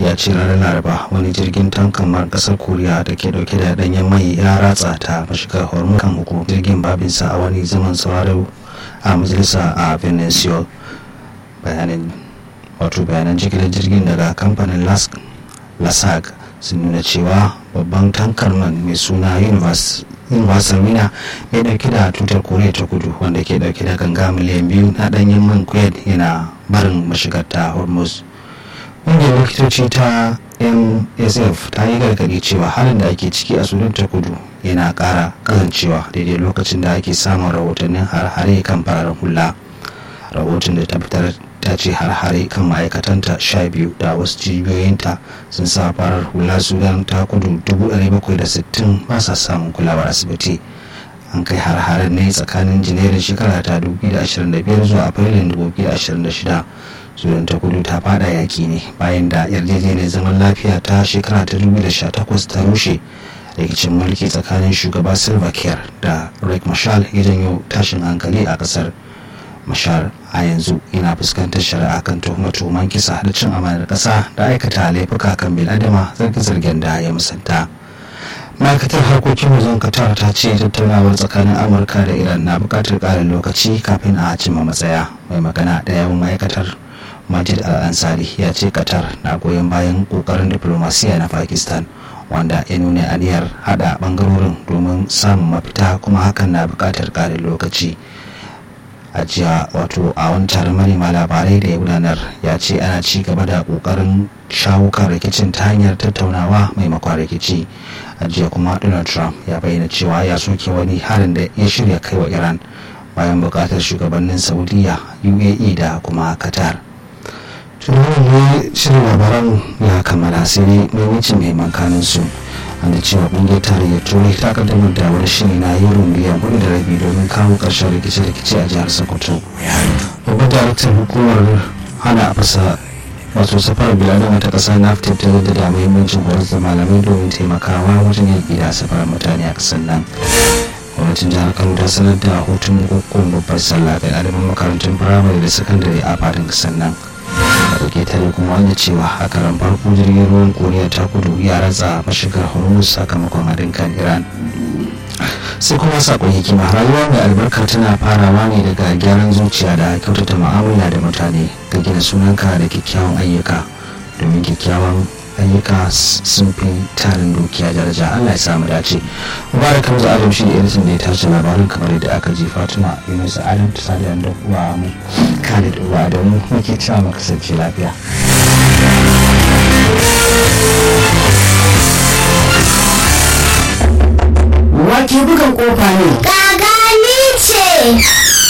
ya ce ranar laraba wani jirgin tankan kasar koriya da ke dauke da danyen mai ya ratsa ta mashigar hormuz kan uku jirgin babinsa a wani zaman sauraro a majalisa a venezuela bayanin wato bayanan jigilar jirgin daga kamfanin lasag sun nuna cewa babban tankar man mai suna universal mina mai dauke da tutar koriya ta kudu wanda ke dauke da ganga miliyan biyu na danyen man kuwait yana barin mashigar ta hormuz ƙungiyar likitoci ta msf ta yi gargaɗi cewa halin da ake ciki a sudan ta kudu yana ƙara kasancewa daidai lokacin da ake samun rahotannin har-hare kan fararen hula rahoton da ta fitar ta ce har-hare kan ma'aikatanta sha biyu da wasu cibiyoyinta sun sa farar hula sudan ta kudu 760 ba sa samun kulawar asibiti an kai har-haren ne tsakanin janairun shekara ta 2025 zuwa afrilun 2026 sudan ta kudu ta fada yaki ne bayan da yarjejeniyar zaman lafiya ta shekara ta 2018 ta rushe rikicin mulki tsakanin shugaba silva kiir da rick mashal ya janyo tashin hankali a kasar mashar a yanzu yana fuskantar shari'a kan tuhume-tuhumen kisa da cin amanar kasa da aikata laifuka kan biladama zarge-zargen da ya musanta ma'aikatar harkokin wajen qatar ta ce tattaunawar tsakanin amurka da iran na bukatar ƙarin lokaci kafin a cimma matsaya mai magana da yawan ma'aikatar majid al-ansari ya ce qatar na goyon bayan kokarin diplomasiya na pakistan wanda ya nuna aniyar hada bangarorin domin samun mafita kuma hakan na bukatar ƙarin lokaci a jiya wato a wani taron manema labarai da ya gudanar ya ce ana ci gaba da kokarin shawo kan rikicin ta hanyar tattaunawa maimakon rikici a jiya kuma donald trump ya bayyana cewa ya soke wani harin da ya shirya kai wa iran bayan bukatar shugabannin saudiya uae da kuma qatar tunanin shirin labaran ya kammala sai dai maimacin mai kanin su da cewa kungiyar tarayyar turai ta kaddamar da wani shiri na euro miliyan hudu da rabi domin kawo ƙarshen rikice-rikice a jihar sokoto babban daraktan hukumar hana fasa wato safarar biladama ta ƙasa naftif ta da muhimmancin horar da malamai domin taimakawa wajen yaƙi da safarar mutane a ƙasar nan gwamnatin jihar kano ta sanar da hutun hukun babbar sallah ga ɗaliban makarantun firamare da sakandare a fadin ƙasar nan dauke ta da kuma wanda cewa a karan farko jirgin ruwan koriya ta kudu ya ratsa mashigar hormuz sakamakon haɗin kan iran sai kuma sakon hikima rayuwa mai albarka tana farawa ne daga gyaran zuciya da kyautata mu'amala da mutane ga gina sunanka da kyakkyawan ayyuka domin kyakkyawan ayyuka sun fi tarin dukiya daraja allah ya samu dace mubarak hamza adam shi da editan da ya tashi labarin kamar yadda aka ji fatima yunus adam ta sadi da uwa mu khalid uwa da mu muke cewa mu kasance lafiya wake bugan kofa ne